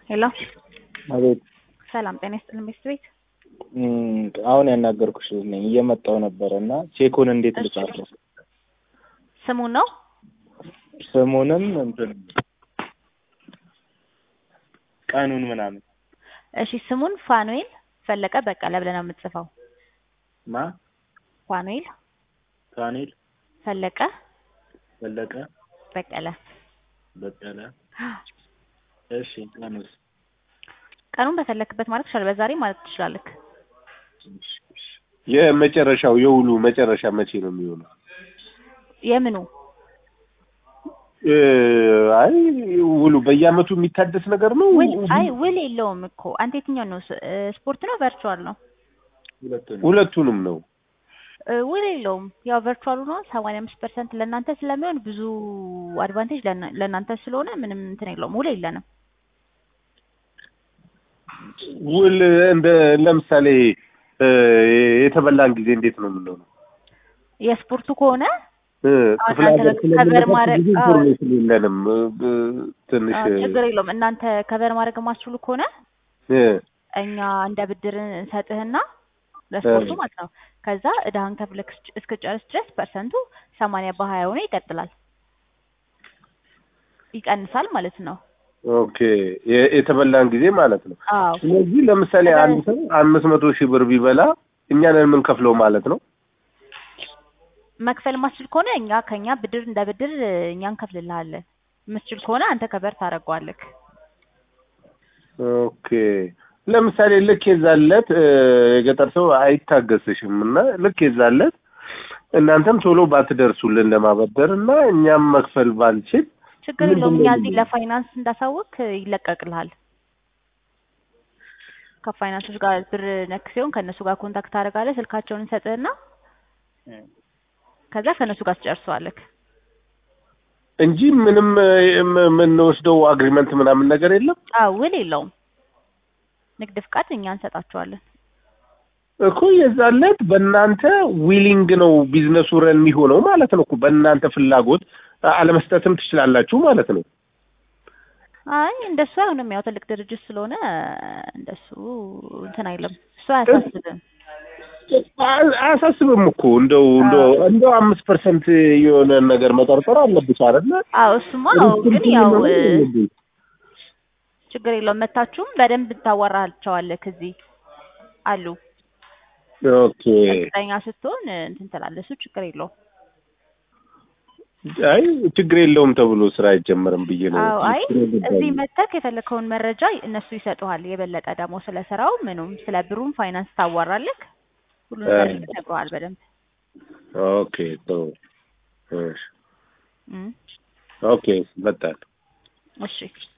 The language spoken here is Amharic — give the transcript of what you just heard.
ሄሎ አቤት ሰላም ጤና ይስጥልን ቤት ቤት እም፣ አሁን ያናገርኩሽ ነኝ እየመጣሁ ነበረ እና ቼኩን እንዴት እሺ። ልጻፈው? ስሙን ነው ስሙንም እንትን ቀኑን ምናምን እሺ ስሙን ፋኑኤል ፈለቀ በቀለ ብለህ ነው የምትጽፈው ማ ፋኑኤል ፋኒል ፈለቀ ፈለቀ በቀለ በቀለ እሺ ቀኑስ ቀኑን በፈለክበት ማለት ትችላለህ በዛሬ ማለት ትችላለህ የመጨረሻው የውሉ መጨረሻ መቼ ነው የሚሆነው? የምኑ እ፣ አይ ውሉ በየአመቱ የሚታደስ ነገር ነው። ውል አይ ውል የለውም እኮ አንተ የትኛው ነው ስ- እ፣ ስፖርት ነው ቨርቹዋል ነው ሁለቱንም ሁለቱንም ነው። እ፣ ውል የለውም ያው ቨርቹዋሉ ነው ሰማንያ አምስት ፐርሰንት ለእናንተ ስለሚሆን ብዙ አድቫንቴጅ ለእና- ለእናንተ ስለሆነ ምንም እንትን የለውም ውል የለንም ውል እንደ ለምሳሌ እ፣ የተበላን ጊዜ እንዴት ነው የምንሆነው? የስፖርቱ ከሆነ እ፣ አሁን ክፍለ እናንተ ሀገር ከቨር ስለምንሄድ ማድረግ- ብዙ አዎ። ኢንፎርሜሽን የለንም። እ፣ እ፣ ትንሽ አዎ፣ ችግር የለውም እናንተ ከቨር ማድረግ የማትችሉ ከሆነ እ፣ እኛ እንደ ብድር እንሰጥህና ለስፖርቱ እ። ማለት ነው። ከዛ እዳህን ከፍለህ እስክ- እስክጨርስ ድረስ ፐርሰንቱ ሰማንያ በሀያ ሆኖ ይቀጥላል ይቀንሳል ማለት ነው። ኦኬ የ- የተበላን ጊዜ ማለት ነው። አዎ ስለዚህ ለምሳሌ አንድ ሰው አምስት መቶ ሺህ ብር ቢበላ እኛ ነን የምንከፍለው ማለት ነው። መክፈል ማትችል ከሆነ እኛ ከኛ ብድር እንደ ብድር እኛ እንከፍልልሃለን። የምትችል ከሆነ አንተ ከቨር ታደርገዋለህ። ኦኬ ለምሳሌ ልክ የዛለት የገጠር ሰው አይታገስሽም እና ልክ የዛለት እናንተም ቶሎ ባትደርሱልን ለማበደር እና እኛም መክፈል ባንችል ችግር ምንድን የለውም። ነው እኛ እዚህ የሚለው? ለፋይናንስ እንዳሳወቅ ይለቀቅልሃል። ከፋይናንሶች ጋር ብር ነክ ሲሆን ከእነሱ ጋር ኮንታክት ታደርጋለህ። ስልካቸውን እንሰጥህና ከዛ ከእነሱ ጋር ትጨርሰዋለህ። እንጂ ምንም እ፣ የም- የምንወስደው አግሪመንት ምናምን ነገር የለም አዎ ውል የለውም። ንግድ ፍቃድ እኛ እንሰጣቸዋለን። እኮ የዛለት በእናንተ ዊሊንግ ነው ቢዝነሱ ረን የሚሆነው ማለት ነው እኮ በእናንተ ፍላጎት አለመስጠትም ትችላላችሁ ማለት ነው። አይ እንደሱ አይሆንም። ያው ትልቅ ድርጅት ስለሆነ እንደሱ እንትን አይልም። እሱ አያሳስብም። አ- አያሳስብም እኮ እንደው እንደው እንደው አምስት ፐርሰንት የሆነ ነገር መጠርጠር አለብሽ አይደለ? አዎ እሱማ አዎ። ግን ያው እ፣ ችግር የለውም። መታችሁም በደንብ ታዋራቸዋለህ። ከዚህ አሉ ኦኬ እርግጠኛ ስትሆን እንትን ትላለህ። እሱ ችግር የለውም። አይ ችግር የለውም ተብሎ ስራ አይጀመርም ብዬ ነው። አዎ አይ እዚህ መተክ የፈለከውን መረጃ እነሱ ይሰጡሃል። የበለጠ ደግሞ ስለ ስራው ምኑም ስለ ብሩም ፋይናንስ ታዋራለህ። ሁሉን ነገር እ። ይነግሩሃል በደንብ ኦኬ ጥሩ እሺ እም፣ ኦኬ በጣም እሺ